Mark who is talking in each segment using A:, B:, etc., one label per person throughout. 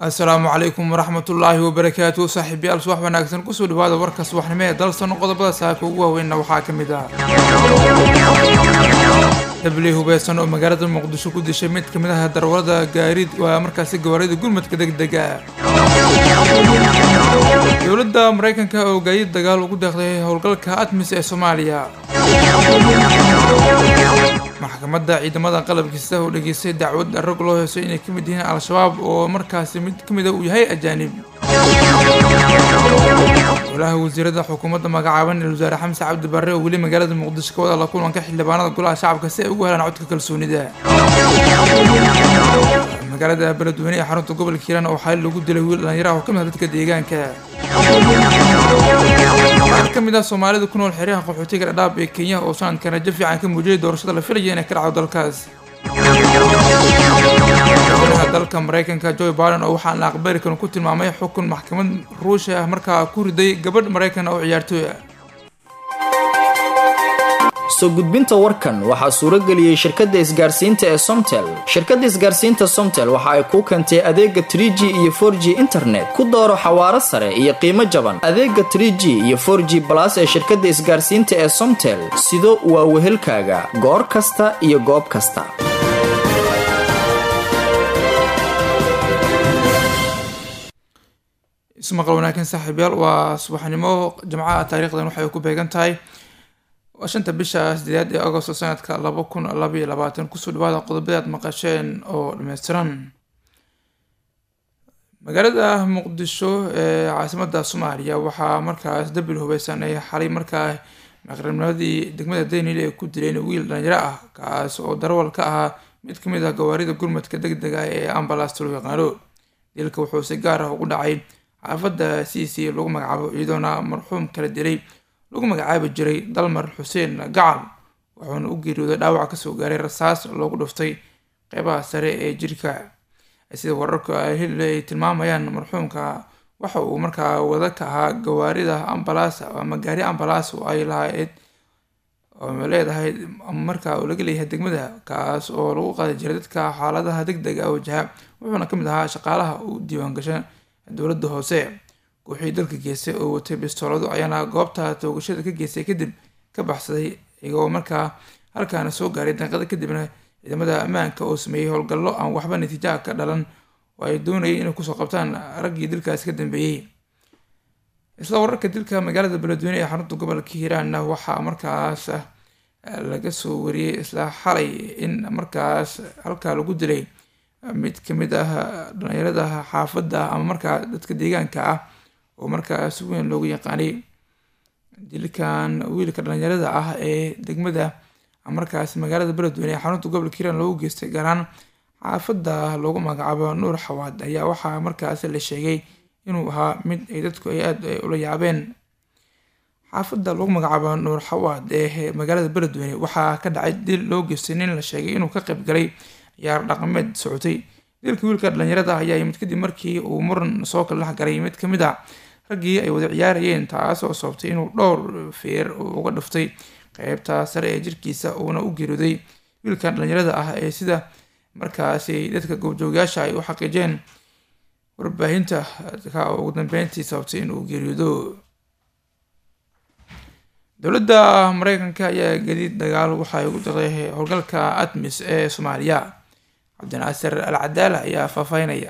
A: assalaamu calaykum waraxmatullaahi wabarakaatu saaxiibayaal subax wanaagsan kusoo dhawaada warka subaxnimo ee dalsan qodobada saaka ugu waaweynna waxaa ka mid ah dabley hubeysan oo magaalada muqdisho ku dishay mid ka mid ah darwalada gaariid waa markaasi gawaarida gurmadka degdega dowladda maraykanka oo gaadiid dagaal ugu deeqday howlgalka admis ee soomaaliya maxkamadda ciidamada qalabkiisa oo dhageystay dacwad rag loo heeso inay ka mid yihiin al-shabaab oo markaasi mid ka mida uu yahay ajaanib golaha wasiirada xukuumadda magacaaban ee wasaare xamse cabdi barre oo weli magaalada muqdisho ka wada la kulanka xildhibaanada golaha shacabka si ay ugu helaan codka kalsoonida magaalada beledweyne ee xarunta gobolka hiiraan oo xali lagu dilay wiil dhalinyaraha oo ka mid ah dadka deegaanka qaar ka mid ah soomaalida ku nool xeryaha qaxootiga dhadhaab ee kenya oo sanadkan rajo fiican ka muujiyay doorashada la filaya inay ka dhacdo dalkaas madaxweynaha dalka maraykanka joe biden oo waxaan la aqbali karin ku tilmaamay xukun maxkamad ruushi ah markaa ku riday gabadh maraykan oo ciyaartooy ah
B: soo gudbinta warkan waxaa suuro geliyey shirkadda isgaarsiinta ee somtel shirkadda isgaarsiinta somtel waxa ay kuu keentay adeega trie g iyo for g internet ku dooro xawaaro sare iyo qiimo jaban adeega trie g iyo for g balas ee shirkadda isgaarsiinta ee somtel sido waa wehelkaaga goor kasta iyo goob kasta
A: ismaqal wanaagsan saaxiibyaal waa subaxnimo jimcaha taariikhdan waxay ku beegan tahay waa shanta bisha sideedaad ee agosto sanadka laba kun labaiyo labaatan kusoo dhawaada qodobada aad maqasheen oo dhameystiran magaalada muqdisho ee caasimada soomaaliya waxaa markaas dabil hubeysan ay xalay markaa maqribnimadii degmada daynil ay ku dileen wiil dhalinyaro ah kaas oo darawal ka ahaa mid kamid ah gawaarida gurmadka deg dega ee ambalaasta loo yaqaano dilka wuxuu si gaar ah ugu dhacay xaafadda c c lagu magacaabo iyadoona marxuum kala dilay lagu magacaabi jiray dalmar xuseen gacal wuxuuna u geeriyooday dhaawac kasoo gaaray rasaas loogu dhuftay qeybaha sare ee jirka sida wararka hille ay tilmaamayaan marxuumka waxa uu markaa wada ka ahaa gawaarida ambalaas ama gaari ambalaas oo ay lahayd oo leedahay markaa uu laga leeyahay degmada kaas oo lagu qaadi jiray dadka xaaladaha deg deg a wajaha wuxuuna kamid ahaa shaqaalaha u diiwaangasha dowladda hoose kooxii dalka geystay oo watay bistoolado ayaana goobta toogashada ka geystay kadib ka baxsaday iyagoo markaa halkaana soo gaaray daqiiqada kadibna ciidamada ammaanka oo sameeyey howlgallo aan waxba natiijaha ka dhalan oo ay doonayay inay kusoo qabtaan raggii dilkaasi ka dambeeyey isla wararka dilka magaalada beledweyne ee xarunta gobolka hiiraanna waxaa markaas laga soo wariyey isla xalay in markaas halkaa lagu dilay mid kamid ah dhalinyarada xaafadda ama markaa dadka deegaanka ah oo markaa si weyn loogu yaqaanay dilkan wiilka dhalinyarada ah ee degmada markaas magaalada beledweyne ee xarunta gobolka hiiraan loogu geystay gaaraan xaafadda loogu magacaabo nuur xawaad ayaa waxaa markaas la sheegay inuu ahaa mid ay dadku ay aada ula yaabeen xaafadda lagu magacaabo nuur xawaad ee magaalada beledweyne waxaa ka dhacay dil loo geystay nin la sheegay inuu ka qayb galay ciyaar dhaqameed socotay dilka wiilka dhalinyarada ayaa yimid kadib markii uu muran soo kala dhexgalay mid kamid a raggii ay wada ciyaarayeen taasoo sababtay inuu dhowr feer uga dhuftay qeybta sare ee jirkiisa uuna u geeriyooday wiilkan dhalinyarada ah ee sida markaasi dadka goobjoogayaasha ay u xaqiijeen warbaahinta ka ugu dambeyntii sababtay inuu geeriyoodo dowladda mareykanka ayaa gadiid dagaal waxay ugu daqday howlgalka admis ee soomaaliya cabdinaasir al cadaala ayaa faahfaahinaya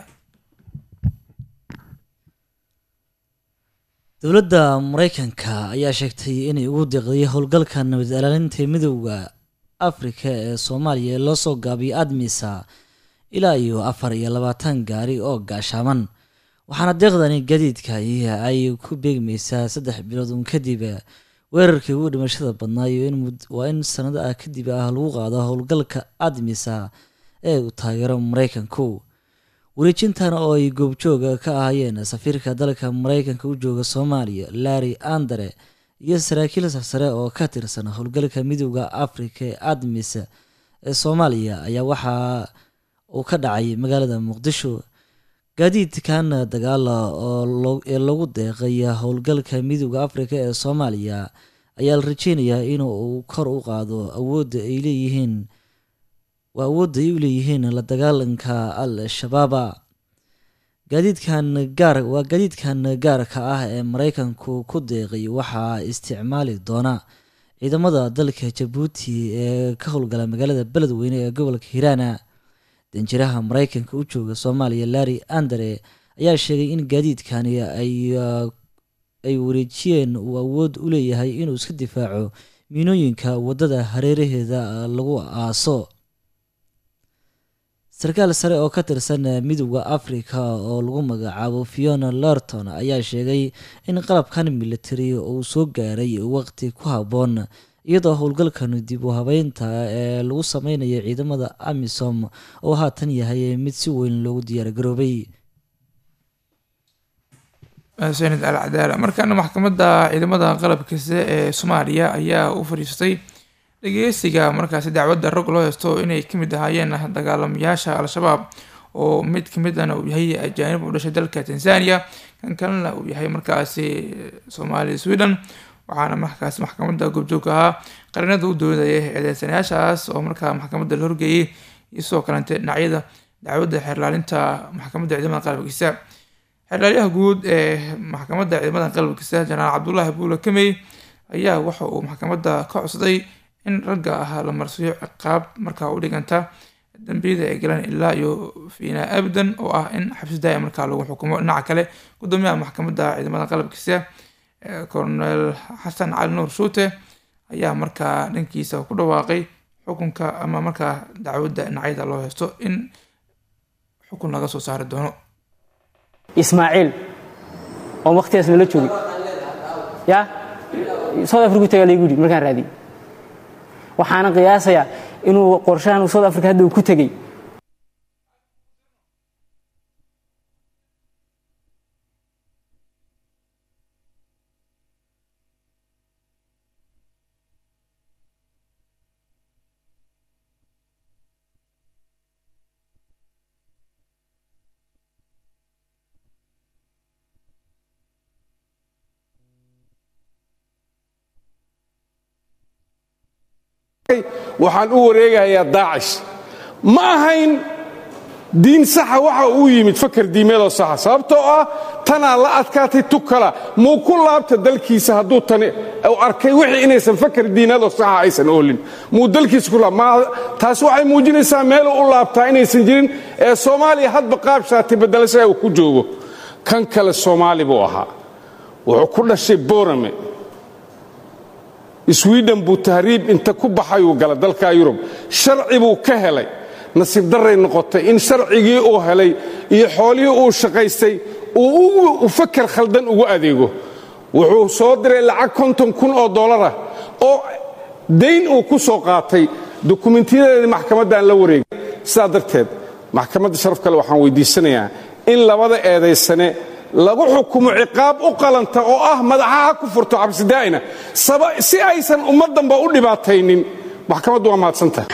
C: dowladda mareykanka ayaa sheegtay inay ugu deeqday howlgalka nabad ilaalinta midooda afrika ee soomaaliya ee loo soo gaabiyay admisa ilaa iyo afar iyo labaatan gaari oo gaashaaman waxaana deeqdani gadiidka ay ku beegmaysaa saddex bilood uun kadib weerarkii ugu dhimashada badnaa iyo waa in sanado ah kadib ah lagu qaado howlgalka admisa ee uu taageero mareykanku wareejintan oo ay goobjooga ka ahaayeen safiirka dalka mareykanka u jooga soomaaliya larry andere iyo saraakiil sarsare oo ka tirsan howlgalka midooda afrika ee admis ee soomaaliya ayaa waxaa uu ka dhacay magaalada muqdisho gaadiidkan dagaala ooee lagu deeqay howlgalka midooda afrika ee soomaaliya ayaa la rajeynayaa inuu kor u qaado awoodda ay leeyihiin waa awoodda ay u leeyihiin la dagaalanka al-shabaaba gaadiidkan gaar waa gaadiidkan gaarka ah ee mareykanku ku deeqay waxaa isticmaali doona ciidamada dalka jabuuti ee ka howlgala magaalada beledweyne ee gobolka hiiraana danjiraha mareykanka u jooga soomaaliya larry andere ayaa sheegay in gaadiidkani ay ay wareejiyeen uu awood u leeyahay inuu iska difaaco miinooyinka waddada hareeraheeda lagu aaso sarkaal sare oo ka tirsan midooda africa oo lagu magacaabo fiona lorton ayaa sheegay in qalabkan military uu soo gaaray waqti ku habboon iyadoo howlgalkan dib u habeynta ee lagu sameynayo ciidamada amisom oo haatan yahay mid si weyn loogu diyaargaroobay
A: sanid al cadaala markaana maxkamadda ciidamada qalabkiisa ee soomaaliya ayaa u fadhiistay dhageysiga markaasi dacwadda rog loo heysto inay kamid ahaayeen dagaalamayaasha al-shabaab oo mid kamidana uu yahay ajaanib u dhashay dalka tanzania kan kalena uu yahay markaasi soomaali sweden waxaana markaas maxkamadda goobjoog ahaa qarinada u doodaya eedeysanayaashaas oo markaa maxkamadda la horgeeyay iyo sidoo kalente dhinacyada dacwadda xeerlaalinta maxkamadda ciidamada qalabkiisa xeerlaalyaha guud ee maxkamadda ciidamada qalabkiisa janaal cabdulaahi buula kamey ayaa waxa uu maxkamadda ka codsaday in ragga ah la marsiyo ciqaab markaa u dhiganta dambiyada ay galeen ilaa iyo fiinaa abdan oo ah in xabsi daaya markaa lagu xukumo dhinaca kale gudoomiyaha maxkamadda ciidamada qalabkiisa colonel xasan cali nuur shuute ayaa markaa dhankiisa ku dhawaaqay xukunka ama markaa dacwadda dhinacyada loo heysto in xukun laga soo saari doono
D: ismaaciil oo waktigaas nala joogay ya south africa tagaa laygu yidhi markaan raadiyey waxaana qiyaasayaa inuu qorshahan south africa hadda uu ku tegey
E: waxaan u wareegayaa daacish ma ahayn diin saxa waxa uu yimid fakar diimeedoo saxa sababtoo ah tanaa la adkaatay tukala muu ku laabta dalkiisa hadduu tani u arkay wixii inaysan fakar diineedoo saxa aysan oolin muu dalkiisa ku laab taas waxay muujinaysaa meeluu u laabtaa inaysan jirin ee soomaaliya hadba qaab shaati beddelashaa uu ku joogo kan kale soomaali buu ahaa wuxuu ku dhashay boorame swiden buu tahriib inta ku baxayuu gala dalka yurub sharci buu ka helay nasiib darray noqotay in sharcigii uu helay iyo xoolihii uu shaqaystay uu fakar khaldan ugu adeego wuxuu soo diray lacag konton kun oo dollarah oo dayn uu ku soo qaatay dukumintiyadeedii maxkamaddan la wareegay sidaa darteed maxkamadda sharaf kale waxaan weydiisanayaa in labada eedaysane lagu xukumo ciqaab u qalanta oo ah madaxaha ku furto cabsidaa'ina si aysan ummaddanba u dhibaataynin maxkamaddu waa mahadsantahay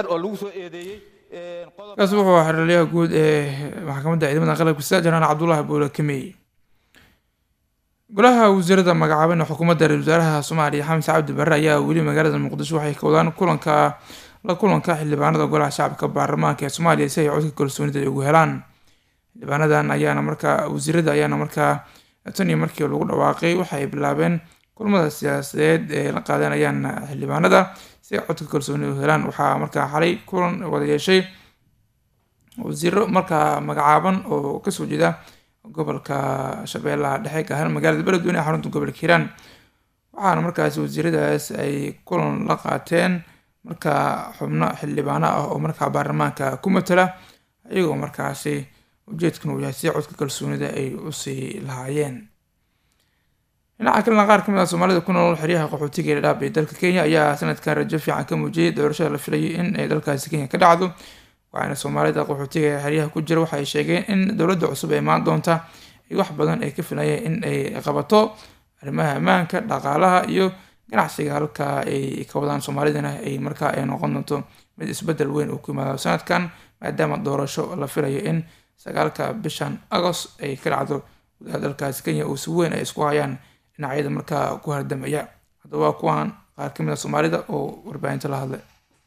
A: kaas wuxuu ahaa xeralyaha guud ee maxkamadda ciidamada qalabkiisa janaan cabdulaahi buula kamey golaha wasiirada magacaaban ee xukuumadda ra-isul wasaaraha soomaaliya xamse cabdi barre ayaa weli magaalada muqdisho waxay ka wadaan kulanka la kulanka xildhibaanada golaha shacabka baarlamaanka ee soomaaliya si ay codka kalsoonida ay ugu helaan xildhibaanadan ayaana markaa wasiirada ayaana markaa tan iyo markii lagu dhawaaqay waxay bilaabeen kulmada siyaasadeed ee la qaadanayaan xildhibaanada si ay codka kalsooni u helaan waxaa markaa xalay kulan wada yeeshay wasiiro markaa magacaaban oo kasoo jeeda gobolka shabeellaha dhexe gaar ahaan magaalada beledweyne ee xarunta gobolka hiiraan waxaana markaasi wasiiradaas ay kulan la qaateen markaa xubno xildhibaano ah oo markaa baarlamaanka ku matala iyagoo markaasi ujeedkan uu yahay si codka kalsoonida ay usii lahaayeen dhinaca kalena qaar kamid ah soomaalida ku nool xeryaha qaxootiga ee dhadhaab ee dalka kenya ayaa sanadkan rajo fiican ka muujiyay doorashada la filayay in ay dalkaasi kenya ka dhacdo waxaana soomaalida qaxootiga ee xeryaha ku jira waxay sheegeen in dowladda cusub ee imaan doonta ay wax badan ay ka filayeen in ay qabato arrimaha ammaanka dhaqaalaha iyo ganacsiga halka ay ka wadaan soomaalidana ay markaa ay noqon doonto mid isbedel weyn uu ku yimaado sanadkan maadaama doorasho la filayo in sagaalka bishan agost ay ka dhacdo gudaha dalkaasi kenya oo si weyn ay isku hayaan dhinacyada markaa ku hardamaya haddaba waa kuwan qaar kamid a soomaalida oo warbaahinta la hadlay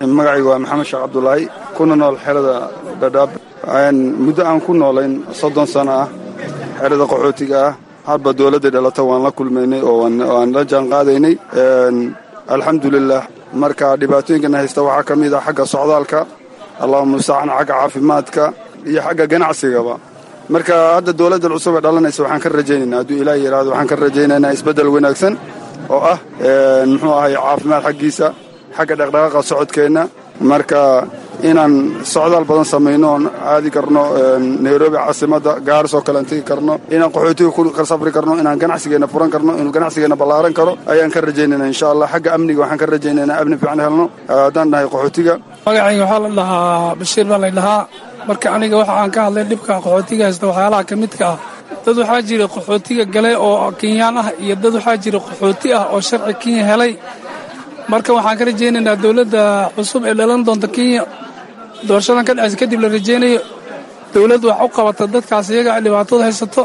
F: magacayga waa maxamed sheekh cabdulaahi kuna nool xerada dhadhaab muddo aan ku noolayn soddon sano ah xerada qaxootiga ah hadba dowladda dhalata waan la kulmaynay oo waan la jaanqaadaynay alxamdulilah marka dhibaatooyinkana haysta waxaa ka mid ah xagga socdaalka allahuma mustacaan xagga caafimaadka iyo xagga ganacsigaba marka hadda dowladda cusub ee dhalanaysa waxaan ka rajaynaynaa hadduu ilaah yidhaahdo waxaan ka rajaynaynaa isbeddel wanaagsan oo ah muxuu ahay caafimaad xaggiisa xagga dhaqdhaqaaqa socodkeenna marka inaan socdaal badan samayno oon aadi karno nairobi caasimadda gaaris oo kalean tegi karno inaan qaxootiga ku safri karno inaan ganacsigeenna furan karno inuu ganacsigeenna ballaaran karo ayaan ka rajaynayna insha allah xagga amniga waxaan ka rajaynaynaa amni fiican helno haddaan nahay qaxootiga
G: magacayga waxaa la dhahaa bashiir baa lay dhahaa marka aniga waxa aan ka hadlay dhibka qaxootiga haysta waxyaalaha ka midka ah dad waxaa jira qaxootiga gale oo kenyaan ah iyo dad waxaa jira qaxooti ah oo sharci kenya helay marka waxaan ka rajaynaynaa dowladda cusub ee dhalan doonta kenya doorashadan ka dhacaysa kadib la rajaynayo dowladd wax u qabata dadkaas iyaga dhibaatada haysato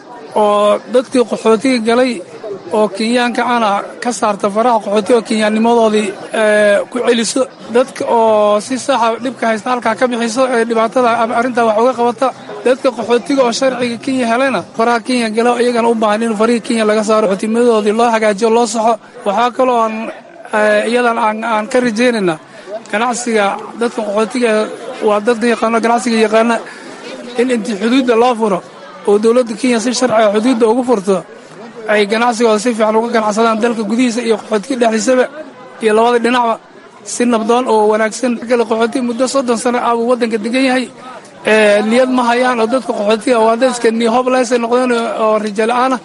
G: oo dadkii qaxootiga galay oo kenyaanka ana ka saarta faraha qaxootiga oo kenyaannimadoodii ku celiso dadka oo si saxa dhibka haysta halkaa ka bixiso ee dhibaatada arrintaa wax uga qabata dadka qaxootiga oo sharciga kenya helena faraha kenya gala iyagana u baahan in farihii kenya laga saaro qaxootimadoodii loo hagaajiyo loo saxo waxaa kaloo aan iyadan aan ka rajaynaynaa ganacsiga dadka qaxootiga waa dad yaqaano ganacsiga yaqaana in intii xuduudda loo furo oo dowladda kenya si sharciga xuduudda ugu furto ay ganacsigooda si fiican uga ganacsadaan dalka gudihiisa iyo qaxootiga dhexdiisaba iyo labada dhinacba si nabdoon oo wanaagsan kale qaxootiga muddo soddon sano ah buu waddanka degan yahay niyad ma hayaan oo dadka qaxootiga waa dadka nihoblesay noqdeen oo rijala'aana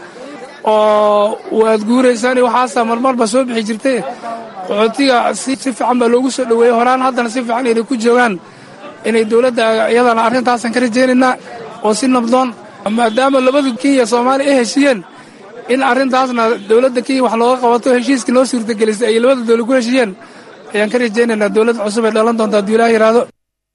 G: oo waad guuraysaan waxaasaa marmarba soo bixi jirtay qaxootiga si fiican baa loogu soo dhoweeyey horaan haddana si fiican inay ku joogaan inay dowladda iyadana arrintaasan ka rajaynaynaa oo si nabdoon maadaama labada kenya soomaaliya ay heshiiyeen in arrintaasna dowladda kenya wax looga qabato heshiiskii noo suurtagelisay ay labada dowlad ku heshiiyeen ayaan ka rajaynaynaa dowladda cusub ee dhalan doonta hadduu ilaah yidhaahdo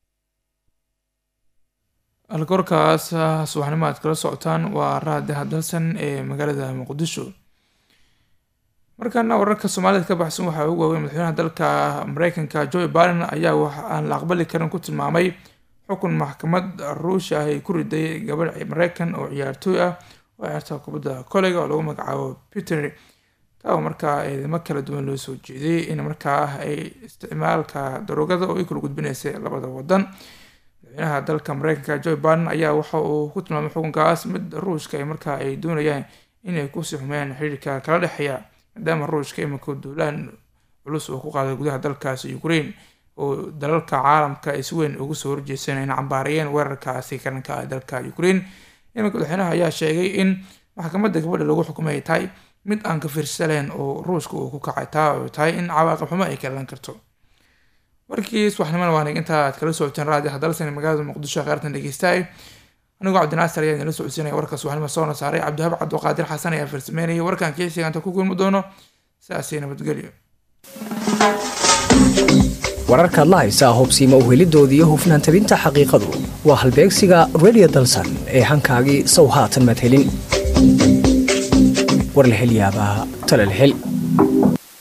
A: alkorkaas subaxnimo aad kala socotaan waa raadi hadalsan ee magaalada muqdisho markaana wararka soomaalida ka baxsan waxaa ugu waaweyn madaxweynaha dalka mareykanka joe biden ayaa wax aan la aqbali karin ku tilmaamay xukun maxkamad ruushia ah ay ku riday gabadh mareykan oo ciyaartooy ah oo ciyaarta kubadda koleyga oo lagu magacaabo peter taa markaa eedamo kala duwan loo soo jeeday in markaa ay isticmaalka daroogada oo ay kala gudbinaysay labada wadan madaxweynaha dalka mareykanka joe biden ayaa waxa uu ku tilmaamay xukunkaas mid ruushka markaa ay doonayaan inay kusii xumeeyaan xiriirka kala dhexeeya maadaama ruushka iminka duulaan culus uu ku qaaday gudaha dalkaasi ukraine oo dalalka caalamka ay si weyn ugu soo horjeeseen in cambaarayeen weerarkaasi karanka ah dalka ukraine iminka madaxweynaha ayaa sheegay in maxkamadda gabadha lagu xukumay tahay mid aan ka fiirsaleen oo ruushka uu ku kacay taa oo tahay in cawaaqib xumo ay ka dhalan karto warkii subaxnimada waanag intaa aad kala socoteen raadi hadalsan magaalada muqdisho kheyrtan dhegeystaay anigoo cabdinaasir ayaa idinla socodsiinaya warka subaxnimo soona saaray cabdihaab cabdiqaadir xasan ayaa farsameynaya warkan keesiga inta ku kulmi doono sidaasi nabadgelyo
H: wararkaad la haysaa hubsiima uhelidoodii iyo hufnaan tabinta xaqiiqadu waa halbeegsiga radio dalsan ee hankaagii sow haatan madhelin warlahelyaabaha talalhel